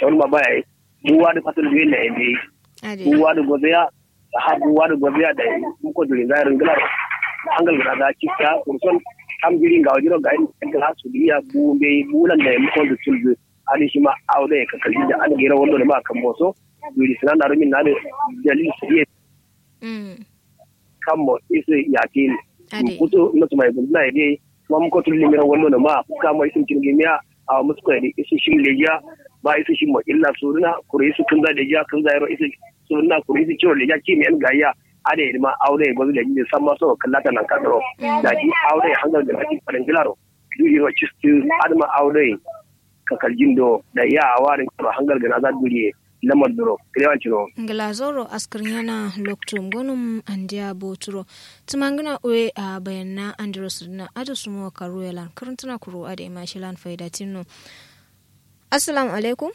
shawul ma baya buwa da fatul biyu na ebe ade buwa da gobeya da ha buwa da gobeya da ko dole ga rin gila hangal ga da kika kurson am girin ga wajiro ga in ga su biya bu be bulan da mu ko da tulbe ali shi ma aure ka kalli da an gira wallo da ma kan boso wiri sinan da rumin na da dalil sai mm kan mo isi yakin ade kuto na tuma ibn na ide kuma mu ko tulli mira wallo na ma ka mo isin kin gimiya a musu ko ide isi shin leja ba isi shin mo illa suruna kure isu kun da leja kun da yaro isi suruna kure isi ciwo leja ki mi an gayya ade ma aure gozu da ji san ma so kallata nan ka daro da ji aure hangal da ake farin gilaro duri ro cistu adma aure ka kaljin do da ya awarin ko hangal ga na za duri lamar duro kirewan ciro glazoro askrinyana loktum gonum andia boturo tumangina ue a bayanna andros na adu sumo karuelan kurntuna kuru ade mashilan faida tinno assalamu alaikum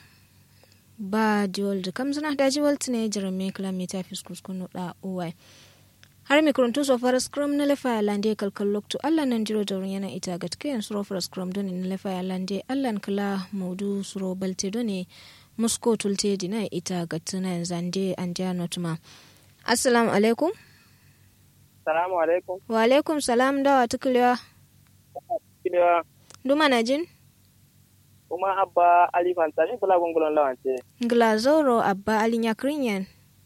ba diwol da kamzina da jiwol tine jirame kilomita fiskus kunu da uwai har mi kuruntu so fara scrum na lefa lande kalkal loktu allah nan jiro da yana ita gatke yan suro fara scrum doni na lefa lande allah kala maudu suro balte doni musko tulte dina ita gatsuna zande an ja notuma assalamu alaikum Salamu alaikum. wa alaikum salam dawa tukulewa Kilewa duma na jin kuma abba Ali Fantani kula gungulon lawance. glazoro abba alinya krinyan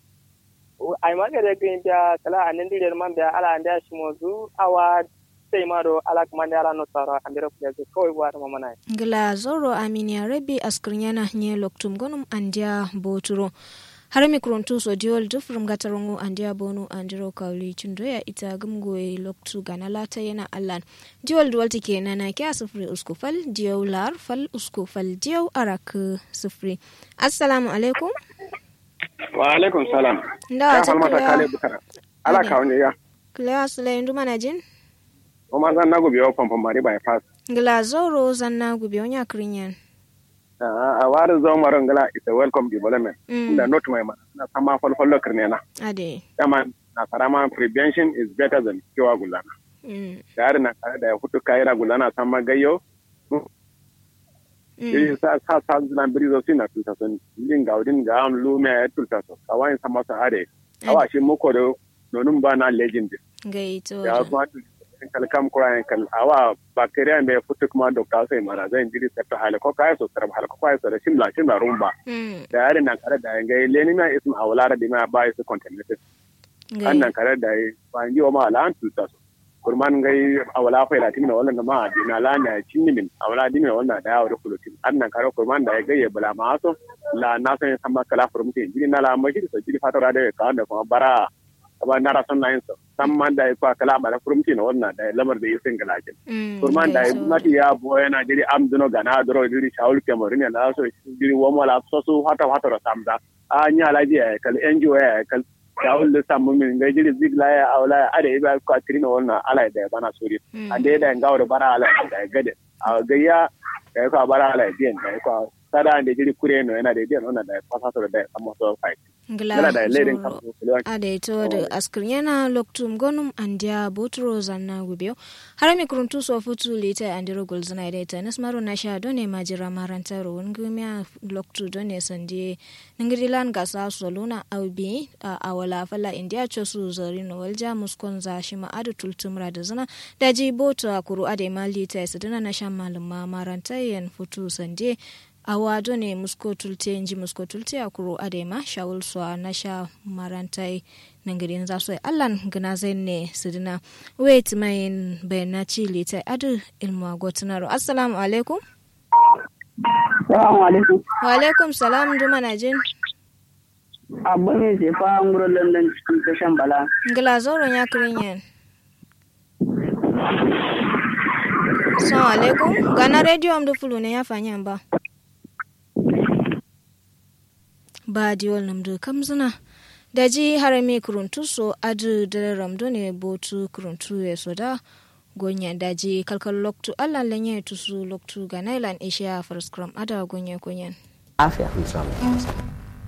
Ai magare green biya kala anin dire man biya ala anda shi mozu awa sai ma do ala kuma ne ala no tsara andira kuya ke kawai buwa ta mamana. glazoro aminia rebi askrinyana nye loktum gonum andia boturo har mi kuruntu so diol dufrum gatarongo andia bonu andiro kawli chundoya ita gumgoe loktu gana lata yana allan diol duwalti kenan na kya sufri usku fal diyo lar fal usku fal diyo arak sufri assalamu alaikum wa alaikum salam ndawa ya falmata kale taklewa bukara ala Ade. kawne ya klewa sulayin nduma na jin o ma zan nago biyo pompo mari bypass glazoro zanna gubi onya krinyan a wari zo maron gala is a welcome development Mm. da not my man na sama falfallo kirne na ade dama na sarama prevention is better than cure gulana mm. da na kare da ya hutu kaira gulana sama gayyo Mm. iri sa sa sa zina biri zo sina tulta son lin ga udin ga am lume ya tulta so kawain sama sa are awa shi muko do nonun ba na legend gaito ya kuma kal kam kura kal awa bacteria me futu kuma doctor sai mara zan jiri septa hale ko kai so tarab hale ko kai so da shimla shimla rumba mm. da yare nan kare da ngai leni ma isma awlara di ma ba isu contaminated an nan kare da ba ngi o ma ala an tuta so kurman ngai awala fa ila timina wala ma di na la na cinni min awala di min wala da yawo da kulutin an nan kare kurman da ga ye bala ma so la na san sama kala furumti jiri na la ma jiri so jiri fatara da ka da kuma bara kaba nara son na yin so samman da ya kwa kala mara furumti na wannan da lamar da yi sin galakin Mm. kurman da gaito. mati ya bo yana jiri am duno gana doro jiri shaul kemorin ya laso jiri womo la so su hata hata ro samda a nya la ji ya kal NGO ya kal shaul da samu min ga jiri zigla ya awla ada iba ko trino wannan ala da bana sori Mm. ande da ngawo da bara ala da gade a gayya da ko bara ala bien da ko sada ande jiri kure no yana da bien wannan da fasato da amma so fight yana da ledin glazoro kan kulewa adaito da askrinyana loktum gonum andia botro zanna gubio harami kuruntu so futu lita andiro golzana ida nasmaro nasha done majira maranta ro ngumya loktu done sande ngrilan gasa soluna aubi a awala fala india chosu zarino walja muskon za shima adu tultumra da zana daji boto akuru ade malita sadana nasha malama maranta yen futu sande awa ne musko tulte nji musko tulte a kuro adema shawul so a nasha marantai nangirin za su yi allan gina zai ne su dina wait mayin bayan na ci lita adu ilmu agotunaro assalamu alaikum Salamu alaikum. wa alaikum salam duma na jin Abba mai sefa an wurin London cikin tashan bala. ngila zoron ya kirin yan assalamu alaikum gana rediyo am fulu ne ya fanyan ba ba diwol namdu kamzina daji harame kuruntu so adu dare ramdo ne botu kuruntu ya soda gonya daji kalkal loktu allah lenye tusu loktu ga nailan isha first cram ada gonya konyan Afiya. inshallah